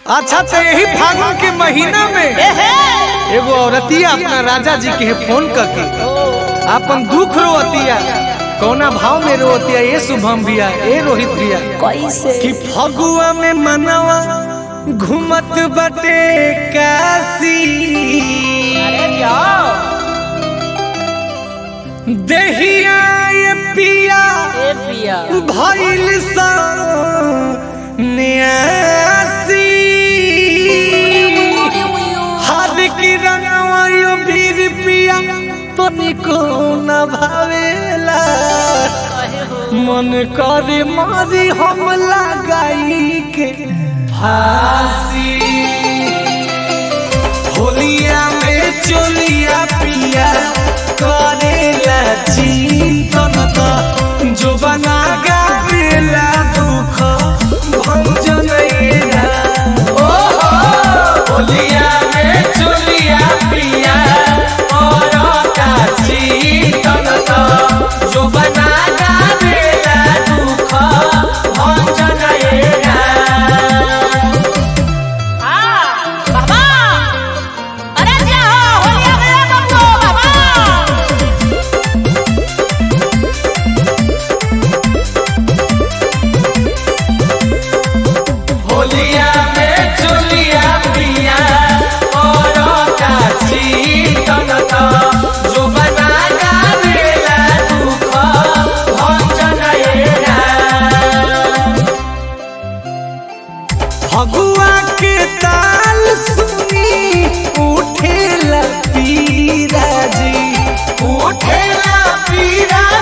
अच्छा तो यही फागुन के महीना में एगो औरतिया अपना राजा जी के फोन करके अपन दुख रोतिया कौना भाव में रोतिया ये शुभम भैया ए रोहित भैया कैसे कि फगुआ में मनवा घूमत बटे काशी अरे जाओ देहिया ये पिया ए पिया भइल सा न्यासी हाथ की रंगवायो भीर पिया तो निको न भावेला मन करे मारी हम लगाई के फांसी होलिया में चोलिया पिया करेला चिंतन त जो बना गावेला दुख भंजन एरा ओ होलिया में चोलिया पिया और का चिंतन त जो बना गावेला दुख भंजन एरा बाबा अरे जाओ होलिया गया बब्बू बाबा होलिया में चोलिया पिया और का चिंतन त जो बना गावेला दुख भंजन एरा फगुआ के ताल सुनी उठेला पीरा जी उठेला पीरा